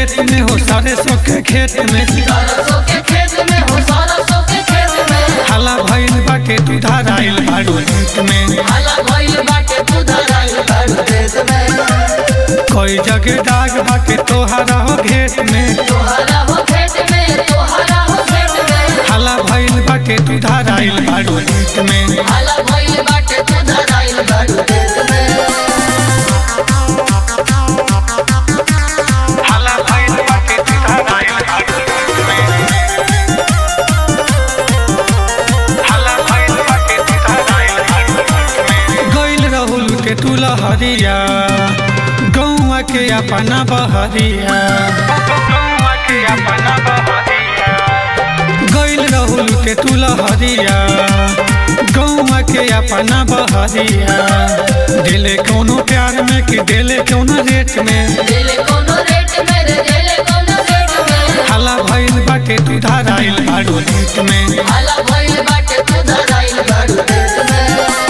रेत में हो सारे सो के खेत में सरसों के खेत में हो सरसों के खेत में हाला भइल बाटे तू धराइल बाड़ू रेत में हाला भइल बाटे तू धराइल बाड़ू खेत में कोई जगह दाग बाटे तोहरा हो घेत में तोहरा हो खेत में तोहरा हो खेत में हाला भइल बाटे तू धराइल बाड़ू रेत में हाला भइल बाटे तू धराइल बाड़ू खेत में हाला भइल बाटे तू धराइल बाड़ू रेत में हाला भइल बाटे तू धराइल बाड़ू रेत में गइल रहुल के तू लहरिया गौवा के अपना बहरिया गौवा के अपना बहरिया गइल रहुल के तू लहरिया गौवा के अपना बहरिया दिले कोनो प्यार में कि दिले कोनो रेट में दिले कोनो रेट में रे दिले कोनो रेट में हाला भइल बाटे तू धराइल बाड़ू रेट में हाला भइल बाटे तू धराइल बाड़ू खेत में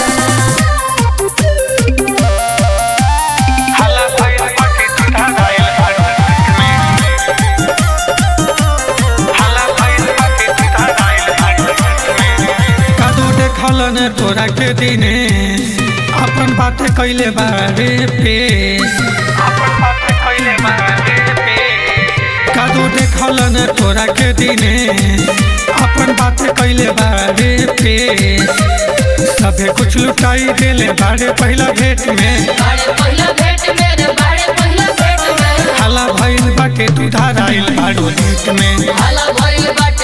हाला भइल बाटे तू धराइल बाड़ू रेट में हाला भइल बाटे तू धराइल बाड़ू रेट में कादो देखल ने तोरा के दिने अपन बात कइले बारे पेश अपन बात कइले बारे पेश कादो देखल ने तोरा के दिने अपन बात कइले बारे पेश सभे कुछ लुटाई देले बारे पहला भेंट में बाड़े पहिला भेट में रे बाड़े पहिला भेट में हाला भइल बाटे तू धराइल बाड़ू रेट में हाला भइल बाटे